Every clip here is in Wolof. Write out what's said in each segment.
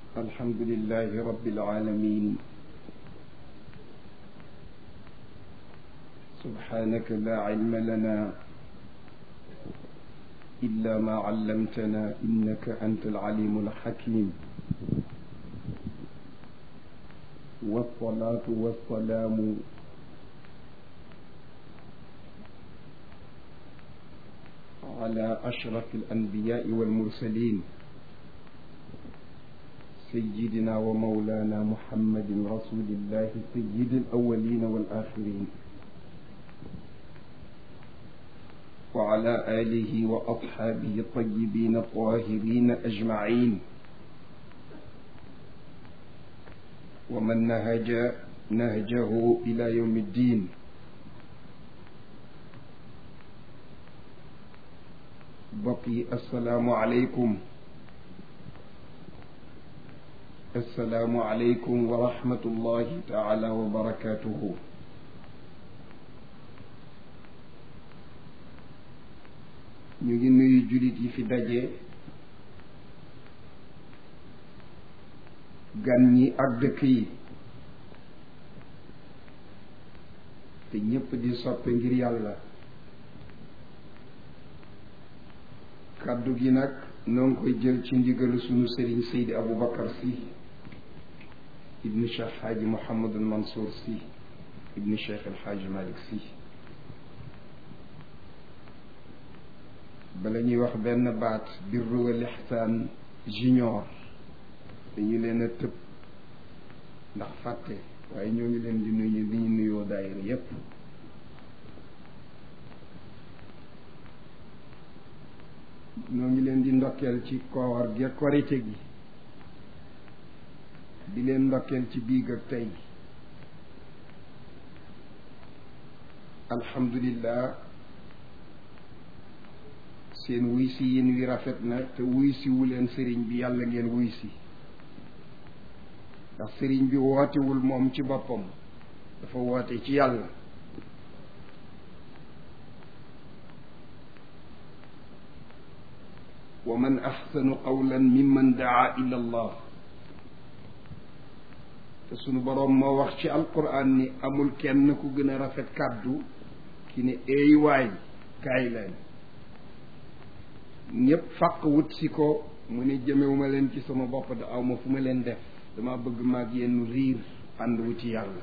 الحمد لله رب العالمين سبحانك لا علم لنا إلا ما علمتنا إنك أنت العليم الحكيم والصلاة والسلام على أشرف الأنبياء والمرسلين سيدنا ومولانا محمد رسول الله سيد الأولين والآخرين وعلى آله وأصحابه الطيبين الطاهرين أجمعين ومن نهج نهجه إلى يوم الدين بقي السلام عليكم السلام عليكم ورحمة الله تعالى وبركاته ñu ngi nuyu jullit yi fi daje gan ñi ak dëkk yi te ñépp di soppe ngir yàlla kàddu gi nag noo ngi koy jël ci ndigalu sunu sëriñ Seydi Aboubacar Sy ibnu Cheikh Xaaji Mouhamadul Mansour Sy ibnu Cheikh El Xaaji Malick Sy bala ñuy wax benn baat birru wal ihsaan junior dañu leen a tëb ndax fàtte waaye ñoo ngi leen di nuyu li ñu nuyoo daayira yépp ñoo ngi leen di ndokkeel ci koor gi korite gi di leen ndokkeel ci biig ak tey alhamdulillah seen wuy si yéen wi rafet na te wuy si wu leen sëriñ bi yàlla ngeen wuy si ndax sëriñ bi wootewul moom ci boppam dafa woote ci yàlla wa man axsanu qawlan mimman daa ila allah te sunu boroom moo wax ci alquran ni amul kenn ku gën a rafet kàddu ki ne eey waay kaay leen ñépp fàq wut si ko mu ne jëmewuma leen ci sama bopp da aw ma fu ma leen def dama bëgg maag yenn riir ànd wuti yàlla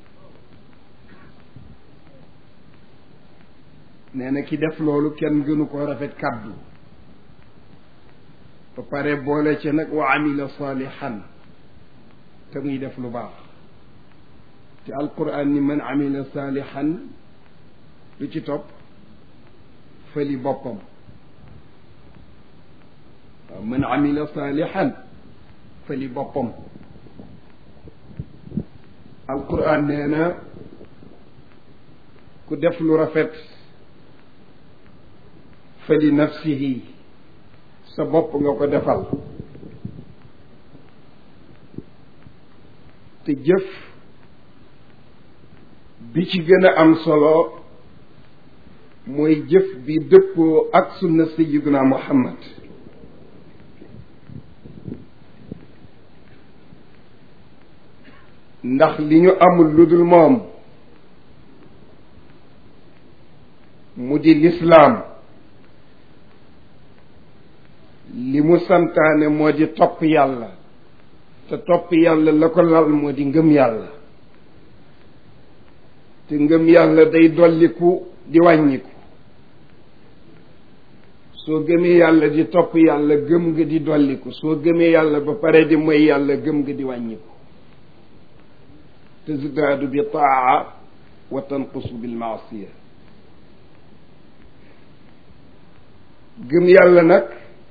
nee na ki def loolu kenn gënu ko rafet kàddu ba pare boole ca nag wa amila salihan te muy def lu baax te alquran ni man amila salihan lu ci topp fëli boppam waaw man amila salihan fëli boppam alquran nee na ku def lu rafet fëli nafsihi sa bopp nga ko defal te jëf bi ci gën a am solo mooy jëf bi dëppoo ak sunna sayyiduna muhammad ndax li ñu amul lu dul moom mu di lislaam li mu santaane moo di topp yàlla te topp yàlla la ko lal moo di ngëm yàlla te ngëm yàlla day dolliku di wàññiku soo gëmee yàlla di topp yàlla gëm nga di dolliku soo gëmee yàlla ba pare di moy yàlla gëm nga di wàññiku tazdaadu bi taa wa tanqusu bil maasiya gëm yàlla nag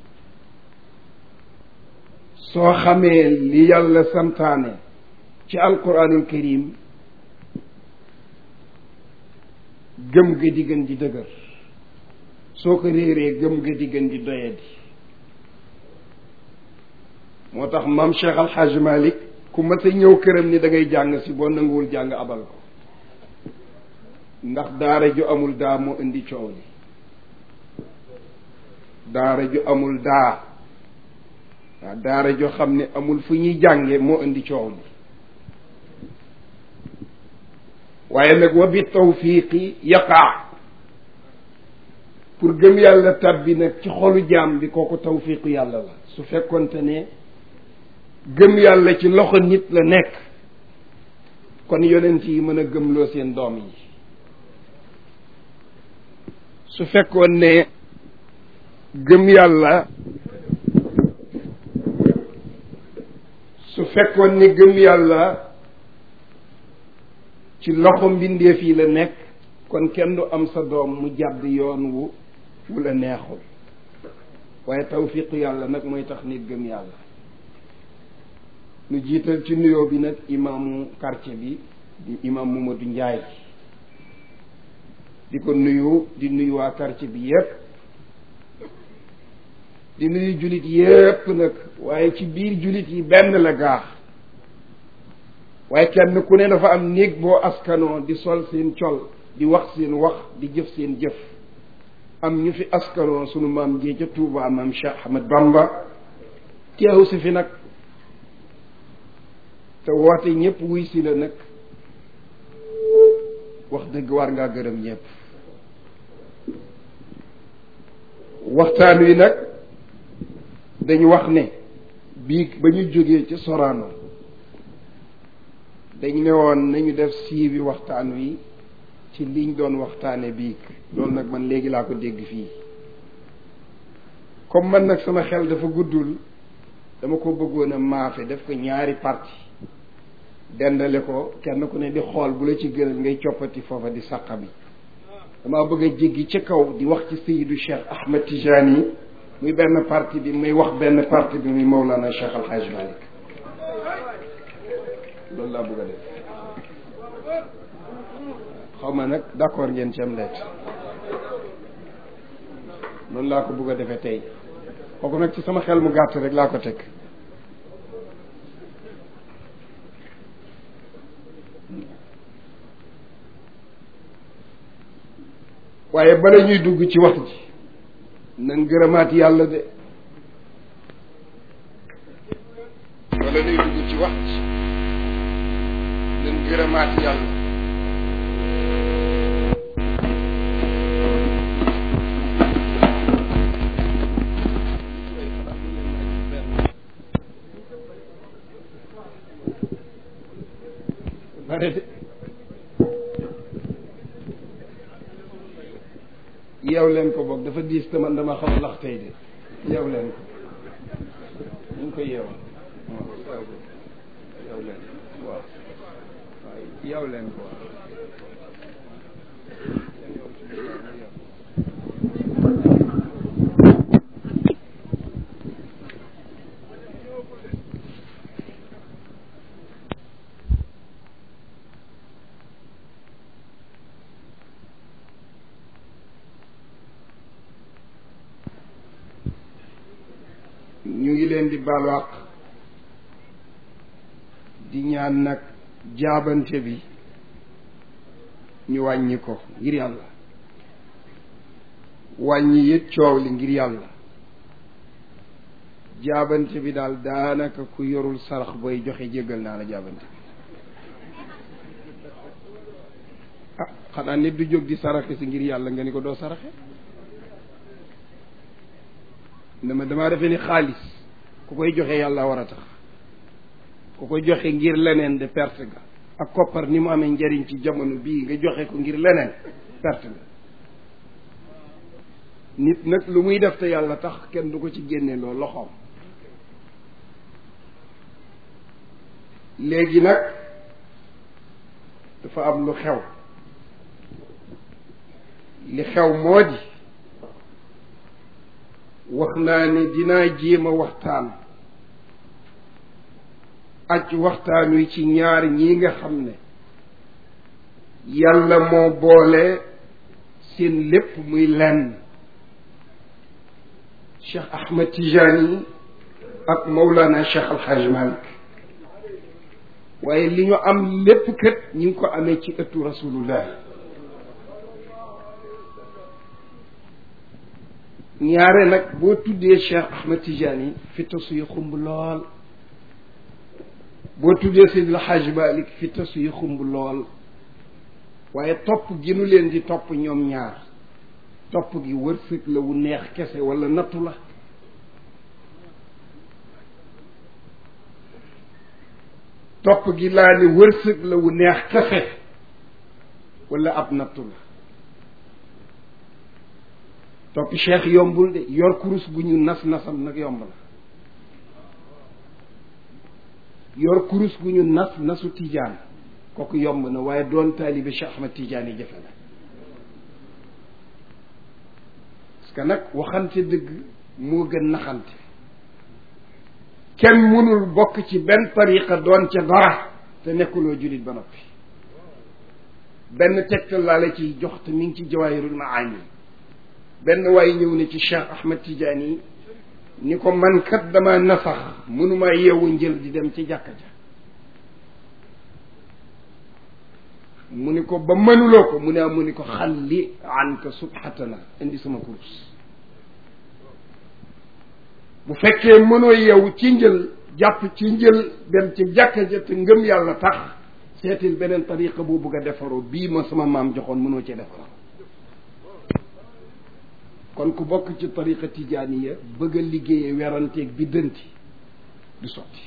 soo xamee li yàlla santaane ci alquranul karim gëm ga di gën di dëgër soo ko réeree gëm ga di gën di doyadi moo tax maam Cheikh Al Hadj Malick ku mas a ñëw këram ni da ngay jàng si boo nanguwul jàng abal ko ndax daara ju amul daa moo indi coow li daara ju amul daa waaw daara joo xam ne amul fu ñuy jànge moo indi coow li waaye nag wa bi tawfiqi yaqaa pour gëm yàlla tabbi nag ci xolu jaam bi kooku tawfiqu yàlla la su fekkonte ne gëm yàlla ci loxo nit la nekk kon yonent yi mën a gëmloo seen doom yi su fekkoon ne gëm yàlla su fekkoon ne gëm yàlla ci loxo mbindeef yi la nekk kon kenn du am sa doom mu jàdd yoon wu wu la neexul waaye tawfiqu yàlla nag mooy tax nit gëm yàlla nu jiital ci nuyoo bi nag imaamu quartier bi di imaam Mamadou Ndiaye di ko nuyu di nuyu waa quartier bi yépp di nuyu jullit yépp nag waaye ci biir jullit yi benn la gaax waaye kenn ku ne dafa am néeg boo askanoo di sol seen col di wax seen wax di jëf seen jëf am ñu fi askanoo sunu maam jee ca Touba maam Cheikh Ahmed Bamba teew si fi nag te woote ñëpp wuy si la nag wax dëgg war ngaa gërëm ñëpp waxtaan wi nag dañu wax ne bii ba ñu jógee ci Sorano dañ ne woon nañu def siibi waxtaan wi ci liñ doon waxtaane biig loolu nag man léegi laa ko dégg fii comme man nag sama xel dafa guddul dama ko bëggoon a maafe def ko ñaari parti dendale ko kenn ku ne di xool bu la ci gënal ngay coppati foofa di sàqa bi damaa bëgg a jéggi ci kaw di wax ci Seydou Cheikh Ahmed Tijani muy benn parti bi muy wax benn parti bi muy Mawlana Cheikh Al Hadj Malick loolu laa bëgg a def xaw ma nag d'accord ngeen ci am leet noonu laa ko bëgg a defee tey kooku nag ci sama xel mu gàtt rek laa ko teg waaye bala ñuy dugg ci wax ji nan gërëmaat yàlla de bala ñuy dugg ci wax ji nan gërëmaat yàlla bare de yeew leen ko boog dafa diis te man dama xam lax tey de yeew leen ko ñu ngi koy yeew yeew leen waaw waaw yeew leen ko ñu ngi leen di balwaq di ñaan nag jaabante bi ñu wàññi ko ngir yàlla wàññi it coow li ngir yàlla jaabante bi daal daanaka ku yorul sarax booy joxe jéggal naa la jaabante bi ah xanaa nit du jóg di saraxe si ngir yàlla nga ni ko doo saraxe ne ma damaa defee ni xaalis ku koy joxe yàlla war a tax ku koy joxe ngir leneen de perte ga ak koppar ni mu amee njariñ ci jamono bii nga joxe ko ngir leneen perte ga nit nag lu muy def te yàlla tax kenn du ko ci génne loo loxoom léegi nag dafa am lu xew li xew moo di wax naa ne dinaa jéem a waxtaan aj waxtaan wi ci ñaar ñii nga xam ne yàlla moo boole seen lépp muy lenn Cheikh Ahmed Tijani ak Mawlana Cheikh Al Hadj Malick waaye li ñu am lépp kët ñi ngi ko amee ci ëttu rasulullah ñaare nag boo tuddee Cheikh Ahmed Tidiane fi tasu yi xumb lool boo tuddee Seydil Hadj Malick fi tasu yi xumb lool waaye topp gi nu leen di topp ñoom ñaar topp gi wërsëg la wu neex kese wala nattu la topp gi laa ne wërsëg la wu neex kese wala ab nattu la topp cheikh yombul de yor kurus gu ñu nas nasam nag yomb na yor kurus gu ñu nas nasu tijaan kooku yomb na waaye doon taalibe Cheikh Ahmed Tijaan yi jafe na parce que nag waxante dëgg moo gën naxante kenn mënul bokk ci benn tariqa doon ca dara te nekkuloo jullit ba noppi benn tegtal laa la ciy jox te mi ngi ci jawaahirul maani benn waaye ñëw ne ci Cheikh Ahmed Tidiane yi ni ko man kat dama nasax mënuma yeewu njël di dem ci jàkka ja mu ni ko ba mënuloo ko mu ne mu ni ko xalli anka subhatana indi sama kurus bu fekkee mënoo yeewu ci njël jàpp ci njël dem ci jàkka ja te ngëm yàlla tax seetil beneen tariqa boo bëgg a defaroo bii ma sama maam joxoon mënoo ci defaroo kon ku bokk ci tariqa tijaaniya bëgg a liggéeye weranteeg bi dënti du sotti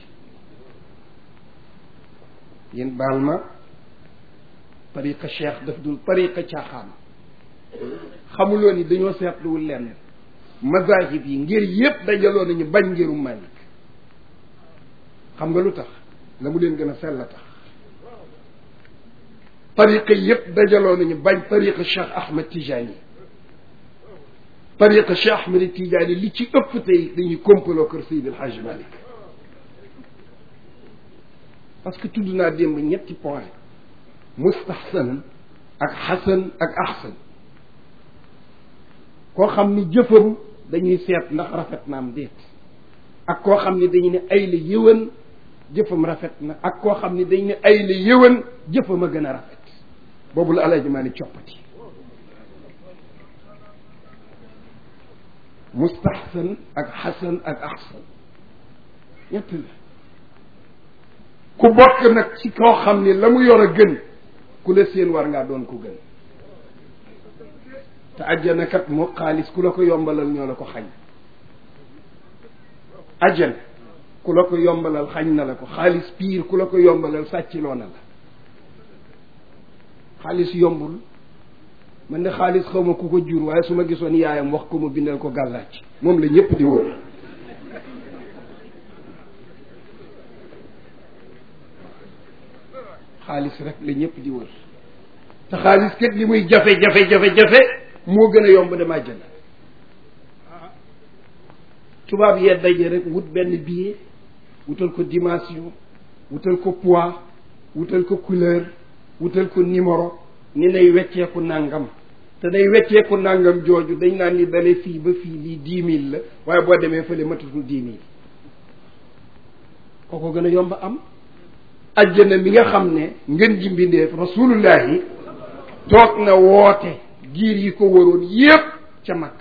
yéen baal ma tariqa cheikh daf dul tariqa caaxaan xamuloo ni dañoo seetluwul lenn mazahib yi ngir yépp dajaloo nañu bañ ngirum Malik xam nga lu tax la mu leen gën a sell tax tariqa yépp dajaloo nañu bañ tariqa cheikh Ahmed Tijani tariqa cheikh Ahmed Tijani li ci ëpp tey dañuy kompaloo kër Seydi El Hadj Malick parce que tudd naa démb ñetti point mustahsan ak xasan ak ahsan koo xam ni jëfam dañuy seet ndax rafet na am déet ak koo xam ni dañu ne ay la yëwan jëfam rafet na ak koo xam ni dañu ne ay la yëwan jëfam a gën a rafet boobu la Alaaji Maalik coppati mustahsan ak xasan ak ahsan ñett la ku bokk nag ci koo xam ni la mu yor a gën ku la seen war ngaa doon ko gën te àjjana kat moo xaalis ku la ko yombalal ñoo la ko xañ àjjana ku la ko yombalal xañ na la ko xaalis piir ku la ko yombalal sàcciloo na la xaalis yombul man de xaalis xaw ma ku ko jur waaye su ma gisoon yaayam wax ko ma bindal ko gàllaaj moom la ñëpp di wër xaalis rek la ñëpp di wër te xaalis kat li muy jafe jafe jafe jafe moo gën a yomb dem àjjana tubaab yee daje rek wut benn billet wutal ko dimension wutal ko poids wutal ko couleur wutal ko numéro ni nay wecceeku nàngam te day wecceeku nàngam jooju dañ naan ni dale fii ba fii lii dix mille la waaye boo demee fële matatul dix mille kooko gën a yomb am ajjana mi nga xam ne ngën ji mbindeef rasulullahi toog na woote giir yi ko waroon yépp ca mag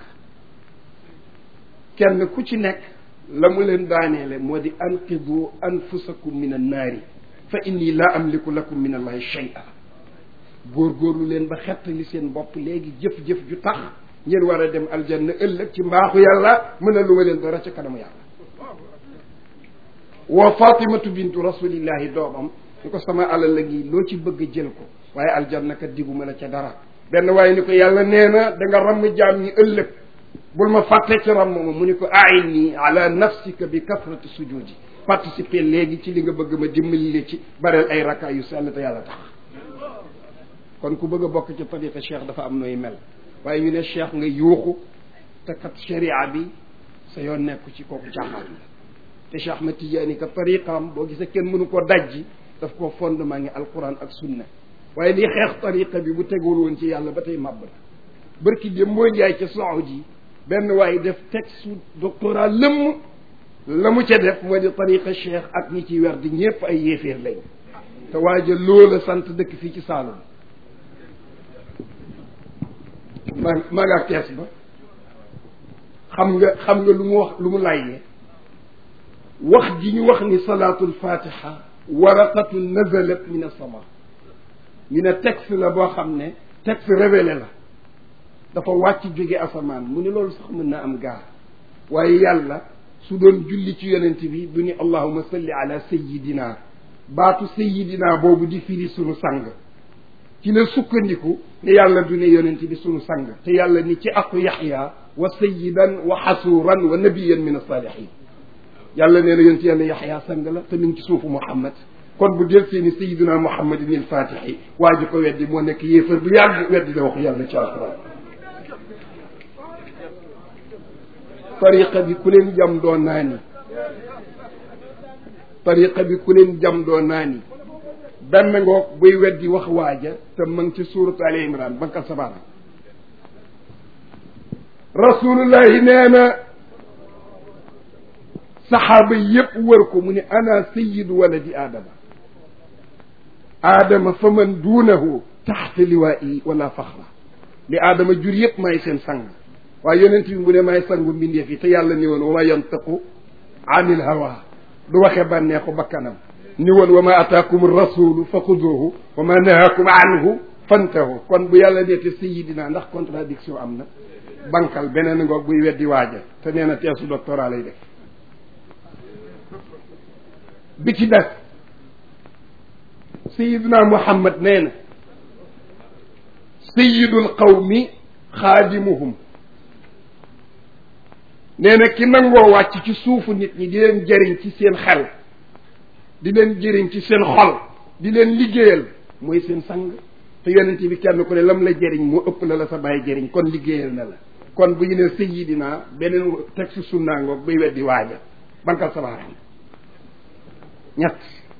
kenn ku ci nekk la mu leen daaneele moo di anqidu anfusakum min annaari fa inni laa amliku lakum min allahi shay'a góorgóorlu leen ba xettali seen bopp léegi jëf-jëf ju tax ngeen war a dem aljanna ëllëg ci mbaaxu yàlla mën a lu ma leen dara ca kanamu yàlla woo fatimatu bintu rasulillahi doomam ni ko sama alal la ngi loo ci bëgg jël ko waaye aljanna kat diguma la ca dara benn waaye ni ko yàlla nee na da nga ramm jaam ñi ëllëg bul ma fàtte ci ramm ma mu ni ko aini ala nafsika bi kasrati sujudi participer léegi ci li nga bëgg ma dimbali la ci bareel ay rakka yu sell te yàlla tax kon ku bëgg a bokk ci tariqa cheikh dafa am nooy mel waaye ñu ne cheikh nga yuuxu te kat sharia bi sa yoon nekku ci kooku caaxaan la te Cheikh Ahmed Tidiane ka tariqaam boo gisee kenn mënu ko dajji daf ko fondement ngi alquran ak sunna waaye li xeex tariqa bi bu tegul woon ci yàlla ba tey màbb na bërki dem moo njaay ca Saoudi benn waaye def texte doctorat lëmm la mu ca def moo di tariqa cheikh ak ñi ci wer di ñëpp ay yéeféer lañ te waaja loola sant dëkk fii ci Saalum maa maa nga kees ba xam nga xam nga lu mu wax lu mu layyee wax ji ñu wax ni salaatul fatiha waraqatu nazalat min as-sama ñu ne texte la boo xam ne texte révélé la dafa wàcc jóge asamaan mu ne loolu sax mën na am gaar waaye yàlla su doon julli ci yonent bi du ni allahuma salli ala sayidina baatu sayidina boobu di firi sunu sang ci la sukkandiku ne yàlla du ne yonent bi sunu sang te yàlla ni ci aqu yaxya wa sayidan wa xasuuran wa nabiyan min asalihin yàlla nee na yonent yàlla yaxya sang la te mi ngi ci suufu muhammad kon bu del seeni sayidina muhammadin il fatixi waa ji ko weddi moo nekk yéefar bu yàgg weddi da wax yàlla ci alquran tariqa bi ku leen jam doo naani tariqa bi ku leen jam doo naani benn ngoog buy weddi wax waaja te ma ngi ci suuratu ali imran bankal sabaana rasulullahi nee na saxaaba yépp wër ko mu ne ana sayidu waladi aadama aadama fa man duunahu taxta liwaa'i wala faxra li aadama jur yépp may seen sang waaye yonent bi mu ne may sangu mbindeef yi te yàlla ni woon wa ma yantiqu anil hawa du waxee bànneexu bakkanam ni woon wa ma ataakum rasulu fa xuduhu wa ma nahakum anhu fantahu kon bu yàlla neete sayidina ndax contradiction am na bankal beneen ngoog buy weddi waaja te nee na teesu doctorat lay def bi ci des sayidina muhammad nee na sayidul qawmi xaadimuhum nee na ki nangoo wàcc ci suufu nit ñi di leen jëriñ ci seen xel di leen jëriñ ci seen xol di leen liggéeyal mooy seen sang te yonent bi kenn ku ne lam la jëriñ moo ëpp la la sa bàyyi jëriñ kon liggéeyal na la kon bu ñu ne sayidina beneen texte sunnaa ngoog bay weddi waaja bankal sa baaraam ñett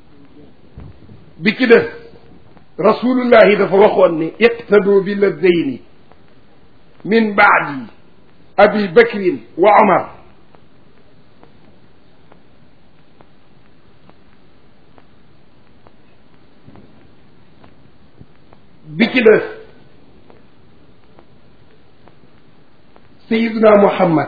bi ci des rasulullahi dafa waxoon ni iqtadu bi ladayni min baadi abi bakrin wa omar bi ci des sayiduna muhammad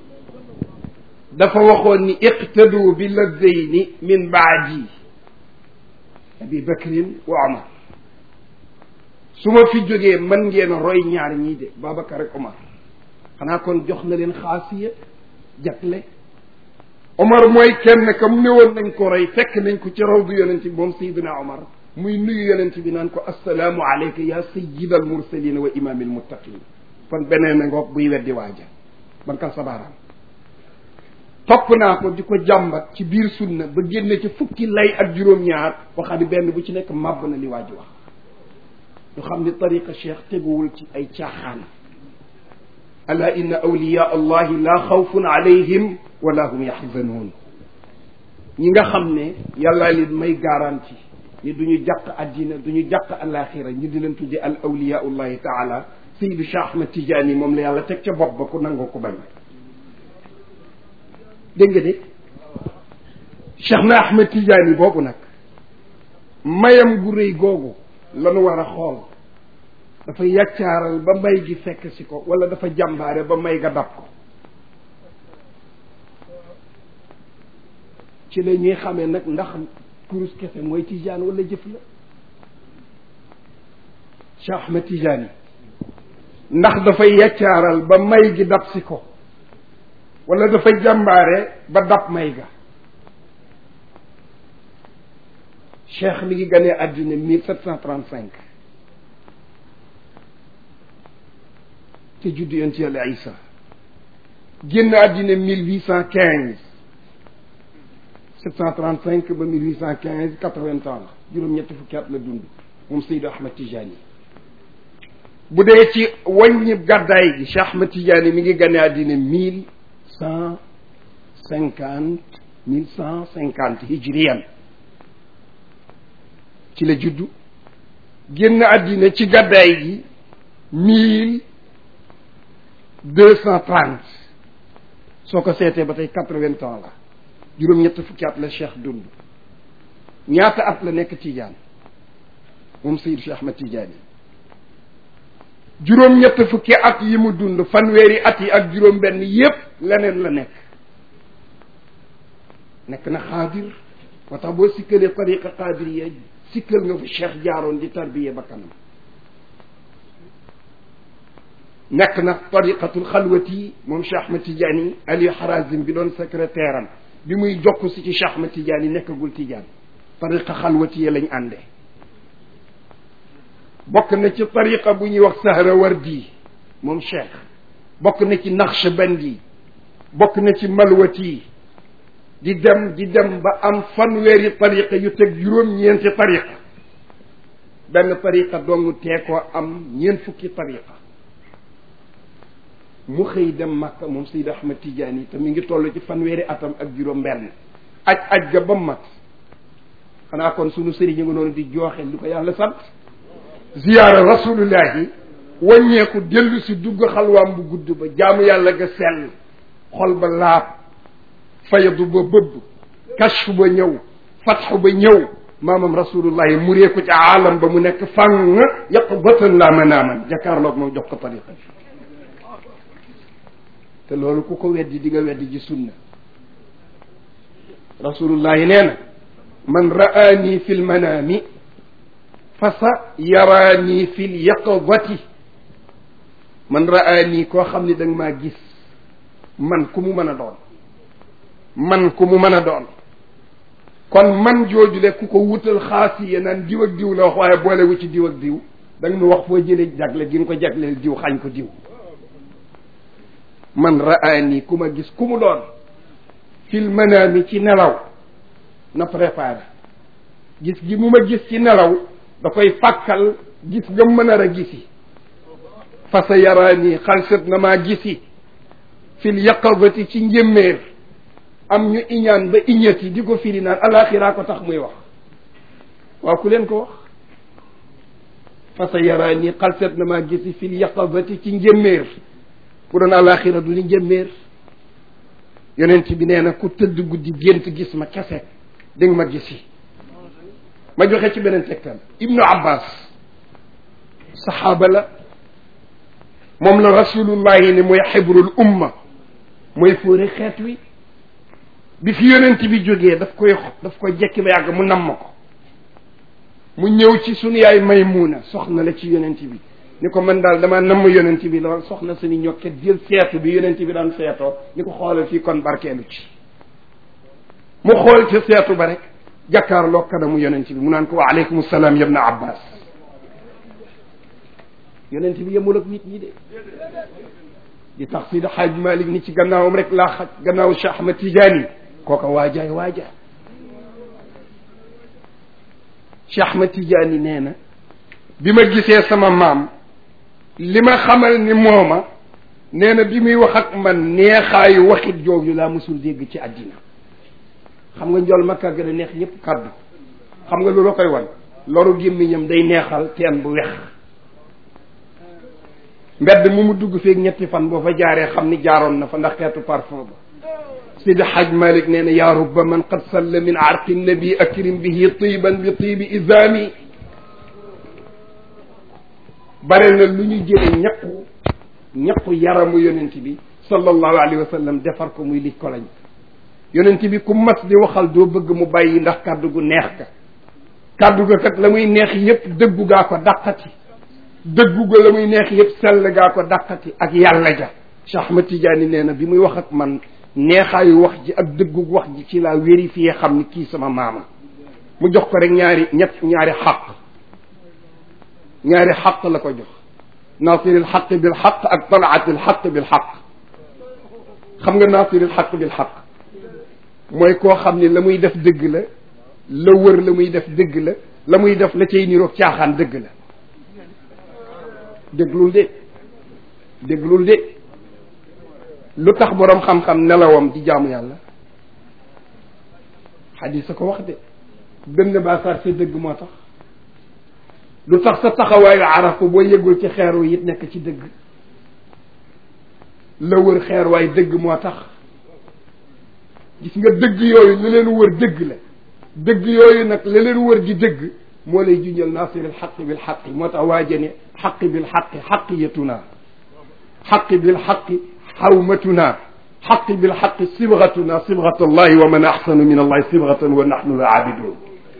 dafa waxoon ni iqtadu bi ladayni min baadi abi bakrin wa omar su ma fi jógee mën ngeen a roy ñaar ñii de babacar ak omar xanaa kon jox na leen xaasiya jagle omar mooy kenn kam néwoon nañ ko roy fekk nañ ko ci rawdu yonent bi moom sayiduna omar muy nuyu yonent bi naan ko assalaamu alayka ya sayid al mursalina wa imam al muttaqin kon beneen na ngoog buy weddi waaja bankal sa baaraam topp naa ko di ko jàmbat ci biir sunna ba génne ci fukki lay ak juróom-ñaar waxaa di benn bu ci nekk màbb na li waaji wax ñu xam ni tariqa cheikh teguwul ci ay caaxaan ala inna awliya allahi la xawfun alayhim wala hum yaxzanuun ñi nga xam ne yàllaa leen may garanti ni du ñu jàq addina du ñu jàq alaxira ñu di leen tudde al awliyaullahi taala sayyidu Cheikh Ahmad Tidiane moom la yàlla teg ca bopp ba ku nangoo ko bañ dégg nga de Cheikh na Ahmad Tidiane boobu nag mayam gu rëy googu lanu war a xool dafa yàccaaral ba may gi fekk si ko wala dafa jàmbaare ba may ga dab ko ci la ñuy xamee nag ndax kurus kese mooy tijaan wala jëf la Cheikh Ahmed Tijaan ndax dafay yaccaaral ba may gi dab si ko wala dafa jàmbaare ba dab may ga cheikh mi ngi ganee àddina mille sept cent trente cinq te juddu yonent yàlla Isa génn àddina mille huit cent quinze sept cent trente cinq ba mille huit cent quinze quatre vingt ans la juróom-ñetti fukki at la dund moom Seydou Ahmed Tijani bu dee ci wàññi gàddaay gi Cheikh Ahmed Tijani mi ngi ganee àddina mille cent cinquante mille cent cinquante hijriyan ci la juddu génn àddina ci gàddaay gi mille deux cent trente soo ko seetee ba tey quatre-vingts ans la juróom-ñett fukki at la cheikh dund ñaata at la nekk Tijaan moom Seydou Cheikh Ahmed Tidiane juróom-ñett fukki at yi mu dund fanweeri at yi ak juróom-benn yépp leneen la nekk nekk na xaadir moo tax boo sikkalee tariqa qaadiriya sikkal nga fu cheikh jaaroon di tarbiye ba kanam nekk na tariqatul xalwati moom Cheikh Ahmed Tidiane Aliou Harazim bi doon secrétaire am bi muy jokk si ci Cheikh Ahmed Tidiane nekkagul Tidiane tariqa xalwati ya lañ àndee bokk na ci tariqa bu ñuy wax Sahrawardi moom Cheikh bokk na ci Naqshbandi bokk na ci Malwati di dem di dem ba am fanweeri tariqa yu teg juróom-ñeenti tariqa benn tariqa dong tee koo am ñeent fukki tariqa mu xëy dem Makka moom Seydi Ahmad Tidiane te mi ngi toll ci fanweeri atam ak juróom benn aj aj ga ba mat xanaa kon sunu sëriñ nga noonu di jooxe lu ko yàlla sant ziyaara rasulullahi wàññeeku dellu si dugg xalwaam bu gudd ba jaamu yàlla ga sell xol ba laab fayadu ba bëbb kashfu ba ñëw fatxu ba ñëw maamam rasulullahi muree ko ci aalam ba mu nekk fàng yàq batan laa manaaman jakaarloog moom jox ko tariqa bi te loolu ku ko weddi di nga weddi ji sunna rasulullahi nee na man ra'aani fi lmanaami fa sa yaraani fi lyaqadati man ra'aani koo xam ni da nga maa gis man ku mu mën a doon man ku mu mën a doon kon man joojule ku ko wutal xaasiya naan diw ak diw la wax waaye boolewu ci diw ak diw da nga nu wax foo jëlee jagle gi nga ko jagleel diw xañ ko diw man raani ku ma gis ku mu doon fil manaami ci nelaw na préparé gis gi mu ma gis ci nelaw da koy fàkkal gis nga mën a gisi fa sa yaraani xalsat na maa gisi fil yaqazati ci njëmmeer am ñu iñaan ba iñati di ko firi naan alaxiraa ko tax muy wax waaw ku leen ko wax fa sa yaraani xalsat na maa gisi fil yaqazati ci njëmmeer bu doon alaxira du ni njëmmeer yonent bi nee na ku tëdd guddi gént gis ma kese di nga ma gisi ma joxe ci beneen tegtal ibnu abbas saxaaba la moom la rasulullahi ni mooy xibrul umma mooy fóore xeet wi bi fi yonent bi jógee daf koy daf koy jekki ba yàgg mu namm ko mu ñëw ci sunu yaay Maymuna soxna la ci yonent bi ni ko man daal dama namm yonent bi lool soxna suñu ñokket jël seetu bi yonent bi daan seetoo ni ko xoolal fii kon barkeelu ci mu xool ci seetu ba rek jàkkaarloo kanamu yonent bi mu naan ko wa aleykum salaam yabna abbas yonent bi yemul ak nit ñi de di tax Sidi Xaaj Malik ni ci gannaawam rek laa xaj gannaaw Cheikh Ahmad Tidiane kooka waajaay waaja Cheikh Ahmad Tidiane nee na bi ma gisee sama maam li ma xamal ni mooma nee na bi muy wax ak man neexaayu waxit jooju laa musul dégg ci àddina xam nga njool makka gën a neex ñëpp kàddu xam nga loolu koy wan loru gémmiñam day neexal teen bu wex mbedd mu mu dugg feeg ñetti fan boo fa jaaree xam ni jaaroon na fa ndax xeetu parfum ba sidi haj malik nee na yaa rubba man qad salla min arqi nabi akrim bihi tiban bi tibi izami bare na lu ñu jële ñaqu ñaqu yaramu yonent bi sallallahu alayhi wa sallam defar ko muy lij ko lañ yonent bi ku mas di waxal doo bëgg mu bàyyi ndax kàddu gu neex ka kàddu ga kat la muy neex yépp dëggu gaa ko dàqati dëggu ga la muy neex yépp sell gaa ko dàqati ak yàlla ja Cheikh Ahmad Tidiane nee na bi muy wax ak man neexaayu wax ji ak dëggu wax ji ci laa vérifié xam ni kii sama maama mu jox ko rek ñaari ñett ñaari xaq ñaari xaq la ko jox naasiril xaq bil xaq ak talaatil xaq bil xaq xam nga naasiril xaq bil xaq mooy koo xam ni la muy def dëgg la la wër la muy def dëgg la la muy def la cay niroog caaxaan dëgg la déglul de déglul de lu tax boroom xam-xam nelawam di jaamu yàlla xadis a ko wax de dënn baa sar sa dëgg moo tax lu tax sa taxawaayu arafa boo yëgul ci xeer wi it nekk ci dëgg la wër xeer waay dëgg moo tax gis nga dëgg yooyu la leen wër dëgg la dëgg yooyu nag la leen wër di dëgg moo lay junjal naasiril xaqi bil xaqi moo tax waaja ne xaqi bil xaqi xaqiyatuna xaqi bil xaqi xawmatuna xaqi bil xaqi sibgatuna sibgat allahi wa man axsanu min allahi sibgatan wa naxnu la abidun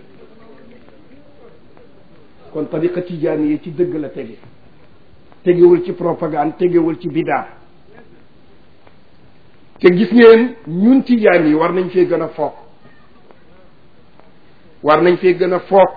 kon tariqa tijaani yi ci dëgg la tege tegewul ci propagande tegewul ci bidaa te gis ngeen ñun tijaan yi war nañ fee gën a foog war nañ fee gën a foog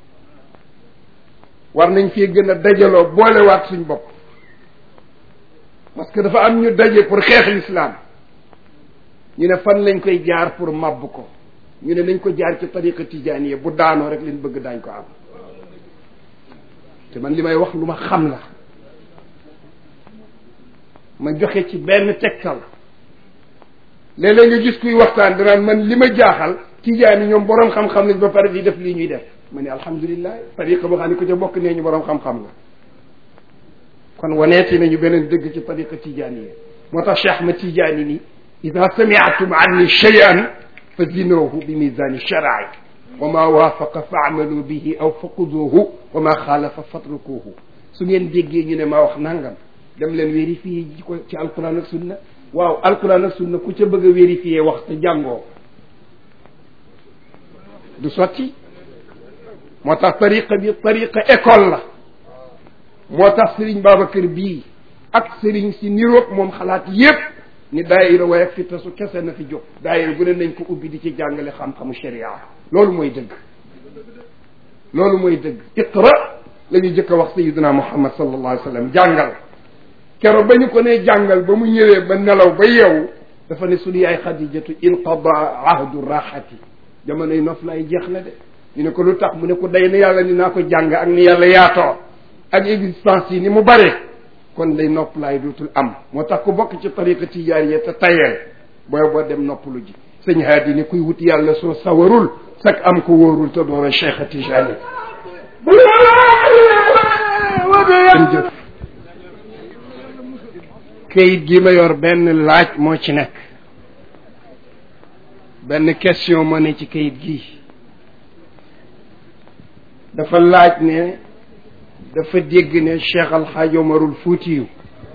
war nañ fee gën a dajaloo boolewaat suñ bopp parce que dafa am ñu daje pour xeex l'islam ñu ne fan lañ koy jaar pour màbb ko ñu ne nañ ko jaar ci tariqa tijaani yi bu daanoo rek leen bëgg daañ ko am te man li may wax lu ma xam la ma joxe ci benn tegtal léeg-léeg nga gis kuy waxtaan danaan man li ma jaaxal tijaan yi ñoom boroom xam-xam lañ ba pare di def lii ñuy def ma ne alhamdulilah tariqa boo xam ne ku ca bokk nee ñu boroom xam-xam la kon waneeti nañu beneen dëgg ci tariqa tijaan yi moo tax cheikh ma tijaan yi ni ida samiatum anni cheyan fa zinuhu bi misani sharai wa ma waafaqa fa amalu bihi aw faquduhu wa ma xaalafa fatrukuhu su ngeen déggee ñu ne maa wax nangam dem leen vérifier ji ko ci alquran ak sunna waaw alquran ak sunna ku ca bëgg a vérifier wax te jàngoo du sotti moo tax tariqa bi tariqa école la moo tax Serigne Babacar bii ak Serigne si niroog moom xalaat yépp ni daayira waaye ak fi tasu kese na fi jóg daayira bu ne nañ ko ubbi di ci jàngale xam-xamu sharia loolu mooy dëgg loolu mooy dëgg iqra la ñu jëkk a wax sayiduna muhammad sallallahu alayhi wa sallam jàngal kero ba ñu ko ne jàngal ba mu ñëwee ba nelaw ba yeewu dafa ne sunu yaay xadijatu inqada ahdu raxati jamonoy nof lay jeex na de ñu ne ko lu tax mu ne ko day na yàlla ni naa ko jàng ak ni yàlla yaatoo ak existence yi ni mu bare kon day nopp laay dootul am moo tax ku bokk ci tariqa tijaaniya te tayeel booy boo dem noppalu ji sëñ haadi ni kuy wut yàlla soo sawarul sak am ko wóorul te doon a cheikh a tijaani jëf kayit gi ma yor benn laaj moo ci nekk benn question moo ne ci kayit gi dafa laaj ne dafa dégg ne cheikh alxaaj omarul fuutiyu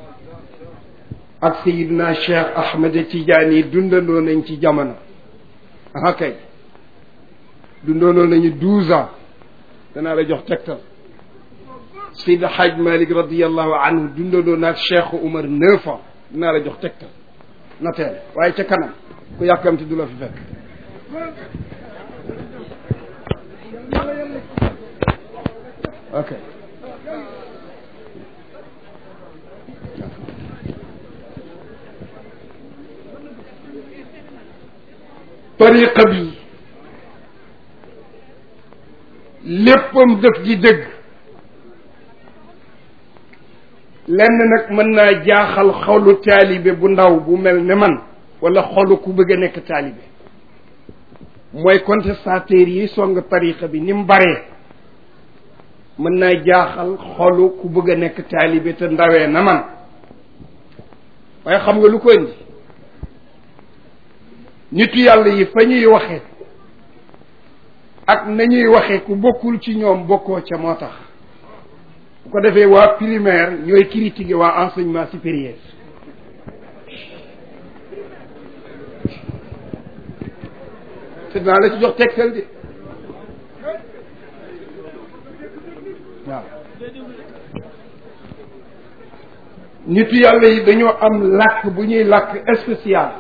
ak sayidna cheikh ahmed tidiane yi dundandoo nañ ci jamono ah kay dundandoo nañu douze ans danaa la jox tegtal sayid alxaaj malik radiallahu anhu dundandoo naag cheikh omar neuf ans danaa la jox tegtal na teel waaye ca kanam ku yàkkamti du la fi fekk ok tariqa bi léppam def di dëgg lenn nag mën naa jaaxal xolu taalibe bu ndaw bu mel ne man wala xolu ku bëgg a nekk taalibe mooy contestataires yi song tariqa bi ni mu baree mën naa jaaxal xolu ku bëgg a nekk taalibe te ndawee na man waaye xam nga lu ko indi nitu yàlla yi fa ñuy waxe ak nañuy waxe ku bokkul ci ñoom bokkoo ca moo tax bu ko defee waa primaire ñooy critiquer waa enseignement supérieur te dinaa la ci jox tegtal de waaw nitu yàlla yi dañoo am làkk bu ñuy làkk spécial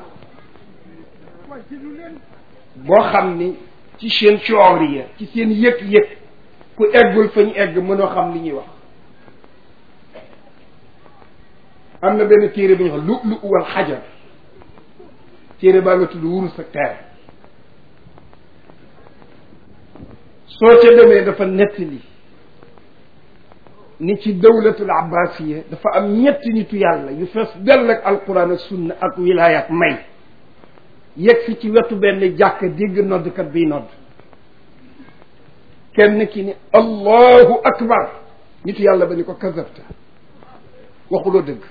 boo xam ni ci seen cooriya ci seen yëg-yëg ku eggul fa ñu egg mënoo xam li ñuy wax am na benn téere bu ñuy wax lu lu wal xajar téere baa nga tudd wurus ak teer soo ca demee dafa nettali ni ci dawlatul abbasiya dafa am ñetti nitu yàlla yu fees dell ak alquran ak sunna ak wilaaya ak may yegg si ci wetu benn jàkk dégg noddkat biy nodd kenn ki ni allahu akbar nitu yàlla ba ni ko kazabta waxuloo dëgg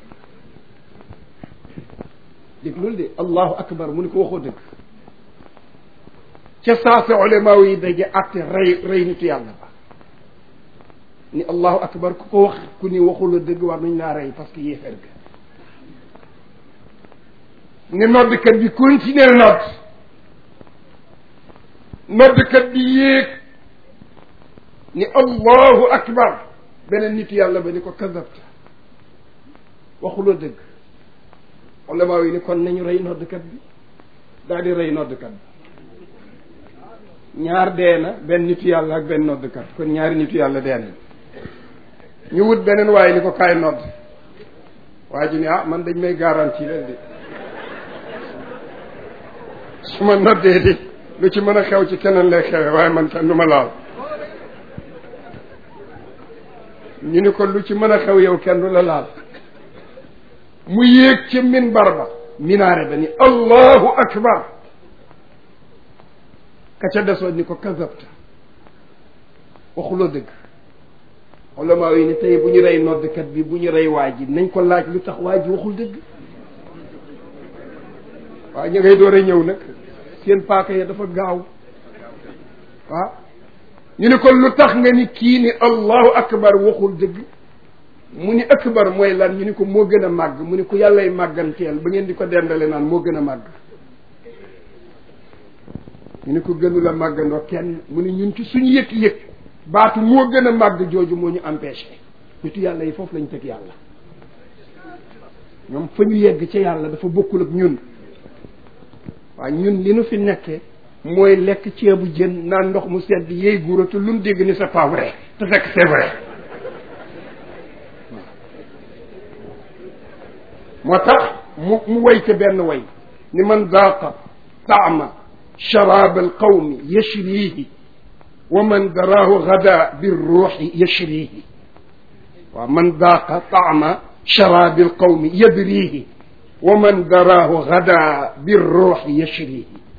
dégg loolu de allahu akbar mu ni ko waxoo dëgg ca saasa ulama yi daje atte rey rey nitu yàlla ba ni allahu akbar ku ko wax ku ni waxula dëgg war nañ laa rey parce que yéeféer ga ne noddkat bi continuer nodd noddkat bi yéeg ni allahu akbar beneen nit yàlla ba ni ko kadabta waxuloo dëgg ulama yi ni kon nañu rey noddkat bi daal di rey noddkat bi ñaar dee na benn nitu yàlla ak benn noddkat kon ñaari nitu yàlla dee nañ ñu wut beneen waaye ni ko kaay nodd waa ji ni ah man dañ may garantie leen de su ma noddee di lu ci mën a xew ci keneen lay xewe waaye man kenn du ma laal ñu ni ko lu ci mën a xew yow kenn du la laal mu yéeg ci minbar ba minaare ba ni allahu akbar ka ca desoon ni ko kazabta waxuloo dëgg ulama yi ni tey bu ñu rey noddkat bi bu ñu rey waa ji nañ ko laaj lu tax waa ji waxul dëgg waaw ñu ngay door a ñëw nag seen paaka ya dafa gaaw waaw ñu ne ko lu tax nga ni kii ni allahu akbar waxul dëgg mu ni akbar mooy lan ñu ni ko moo gën a màgg mu ni ko yàllay màgganteel ba ngeen di ko dendale naan moo gën a màgg ñu ni ko gënu la màggandoo kenn mu ni ñun ci suñu yëg-yëg baatu moo gën a màgg jooju moo ñu empêché nitu yàlla yi foofu lañ teg yàlla ñoom fa ñu yegg ca yàlla dafa bokkul ak ñun waaye ñun li nu fi nekkee mooy lekk ceebu jën naan ndox mu sedd yeey guura te lu nu dégg ni c'est pas vrai te fekk c'est vrai moo tax mu mu way ca benn way ni man daaqa taama sharaab alqawmi yashriihi wa man daraahu gada birruuxi yashriihi waaw man daaqa taama sharaabi alqawmi yadriihi wa man daraahu gada birruuxi yashriihi